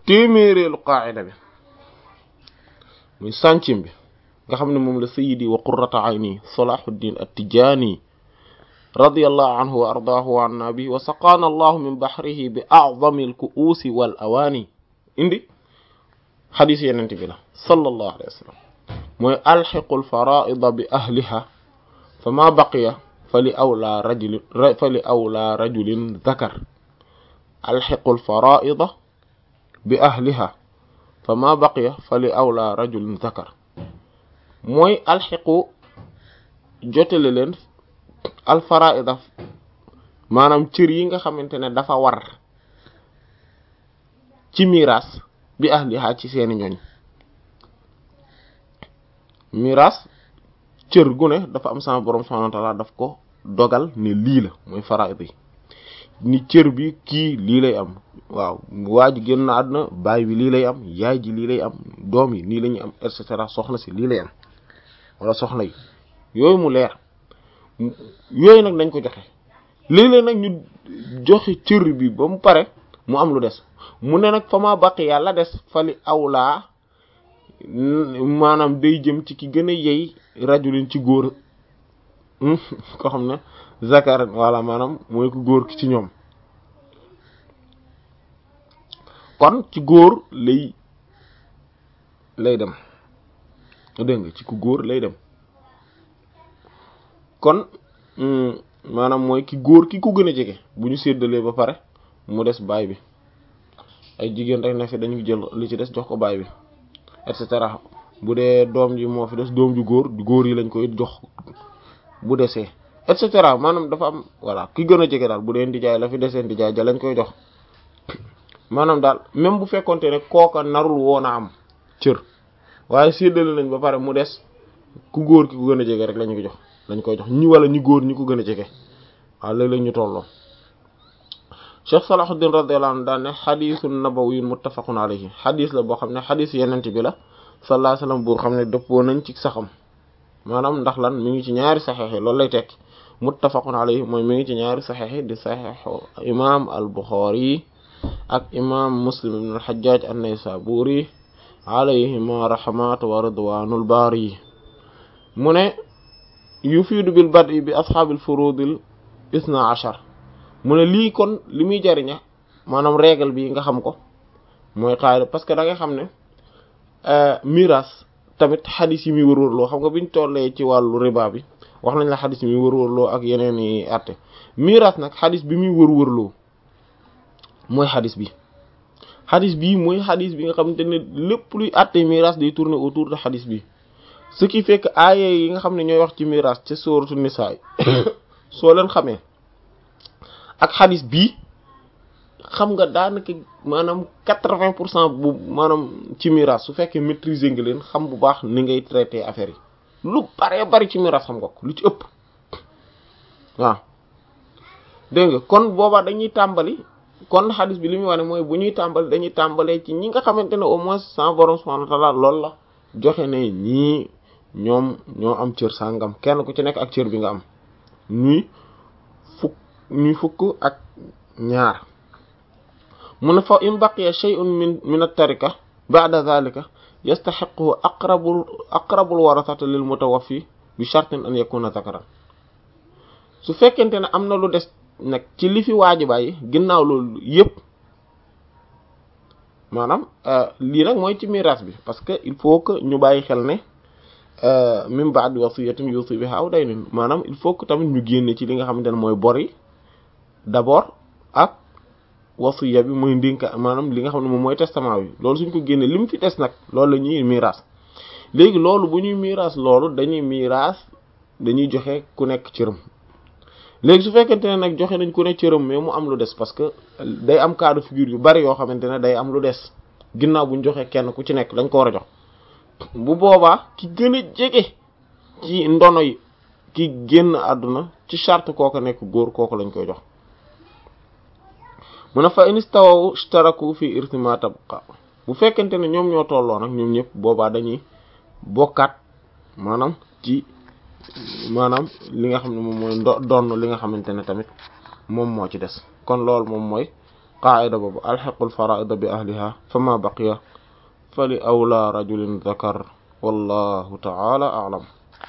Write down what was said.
téeméereelu qaa'ida bi muy centième bi nga xam ne moom la sayyidi wa qurrata ayni salahuddin at-tijani radiyallahu anhu wa ardaahu wa anna bi wa saqaana allahu min bahrihi bi a'zami al-ku'usi wal awaani indi xadis yenente bi la sallallahu alayhi wa sallam mooy alxiqu al-fara'ida bi ahliha fa ma baqiya fa li awla rajulin fa li awla rajulin dhakar alxiqu al-fara'ida bi ahliha fa ma baqiya fa li awla rajulin dhakar mooy alxiqu jotale leen alfaraida maanaam cër yi nga xamante ne dafa war ci miraas bi ahliha ci seeni ñoñ miraas cër gu ne dafa am sama borom subhanahu wa ta'ala daf ko dogal ne lii la mooy faraida yi ni cër bi kii lii lay am waaw waa ji génn na àdduna baay bi lii lay am yaay ji lii lay am doom yi nii la ñuy am et cetera soxna si lii lay am wala soxna yi yooyu mu leer yooyu nag dañ ko joxe léeg-léeg nag ñu joxe cër bi ba mu pare mu am lu des mu ne nag fa ma baqi yàlla des fali awlaa maanaam day jëm ci ki gën a yey rajulin ci góor ko xam ne zakar wala maanaam mooy ko góor ki ci ñoom kon ci góor lay lay dem dégg nga ci ku góor lay dem kon maanaam mooy ki góor ki ku gën a jege bu ñu séddalee ba pare mu des baay bi ay jigéen rek ne fi dañu jël li ci des jox ko baay bi et cetera bu dee doom ji moo fi des doom ju góor góor yi lañ koy jox bu desee et cetera maanaam dafa am voilà ki gën a jege daal bu dee ndijaay la fi desee ndijaay ja lañ koy jox maanaam daal même bu fekkonte ne kooka narul woon a am cër waaye séddale nañ ba pare mu des ku góor ki ku gën a jege rek lañu ko jox lañ koy jox ñi wala ñi góor ñi ko gën a jege waaw léeg-léeg ñu tolloo Cheikh Salahuddin radiyallahu anhu daan ne xadiisun nabawiyyun muttafaqun alayhi xadiis la boo xam ne xadiis yenent bi la sallallahu alayhi wasallam buur xam ne dëppoo nañ ci saxam maanaam ndax lan mi ngi ci ñaari saxeex yi loolu lay tekki muttafaqun alayhi mooy mi ngi ci ñaari saxeex yi di saxeexu imaam al Buxaari ak imaam Muslim ibn al Hajjaj an-Naysaburi alayhima rahmatu wa ridwanul baari mu ne yufiidu bil bad'i bi ashaabil furudil isna ashar mu ne lii kon li muy jariña maanaam règle bi nga xam ko mooy xaayda parce que da nga xam ne miraas tamit xadis yi muy wërwërloo xam nga biñ tollee ci wàllu riba bi wax nañ la xadis yi muy wërwërloo ak yeneen i atte miraas nag xadis bi muy wërwërloo mooy xadis bi xadis bii mooy xadis bi nga xamante ne lépp luy atte miraas day tourner autour de xadis bi ce qui fait que aaya yi nga xam ne ñooy wax ci miraas ci sourate Nisaa soo leen xamee ak xadis bii xam nga daanaka maanaam quatre-vingts pour cent bu maanaam ci miraas su fekkee maîtriser nga leen xam bu baax ni ngay traiter affaire yi lu bare bari ci miraas xam nga ko lu ci ëpp waaw dégg nga kon boobaa dañuy tàmbali kon xadis bi li muy wane mooy bu ñuy tàmbali dañuy tàmbalee ci ñi nga xamante ne au moins sans borom subhanahu wa ta'ala loolu la joxe ne ñii ñoom ñoo am cër sàngam kenn ku ci nekk ak cër bi nga am ñuy fukk ñuy fukk ak ñaar mu ne fa in baqiya shay'un min min at-tarika ba'da dhalika yastahiqu aqrabul aqrabul warathati lil mutawaffi bi shartin an yakuna dhakaran su fekkente ne am na lu des nag ci li fi waaji bàyyi ginnaaw loolu yépp maanaam lii nag mooy ci miraas bi parce que il faut que ñu bàyyi xel ne min ba'di wasiyatin yusi biha aw daynin maanaam il faut que tamit ñu génne ci li nga xamante ne mooy bor yi d'abord ak wasiya bi muy ndénka maanaam li nga xam ne moom mooy testament bi loolu suñ ko génne li mu fi des nag loolu la ñuy miraas léegi loolu bu ñuy miraas loolu dañuy miraas dañuy joxe ku nekk cëram léegi su fekkente ne nag joxe nañ ku nekk cëram mais mu am lu des parce que day am cas de figure yu bari yoo xamante ne day am lu des ginnaaw bu ñu joxee kenn ku ci nekk dañ ko war a jox bu boobaa ki gën a jege ci ndono yi ki génn àdduna ci charte kooku nekk góor kooku lañ koy jox mu ne fa inistawaw ishtaraku fi irtima tabqa bu fekkente ne ñoom ñoo tolloo nag ñoom ñëpp boobaa dañuy bokkaat maanaam ci maanaam li nga xam ne moom mooy ndo donn li nga xamante ne tamit moom moo ci des kon loolu moom mooy qaa'ida boobu alxiqul faraida bi ahliha fama baqiya fa li awla rajulin zakar wallahu ta'ala a'lam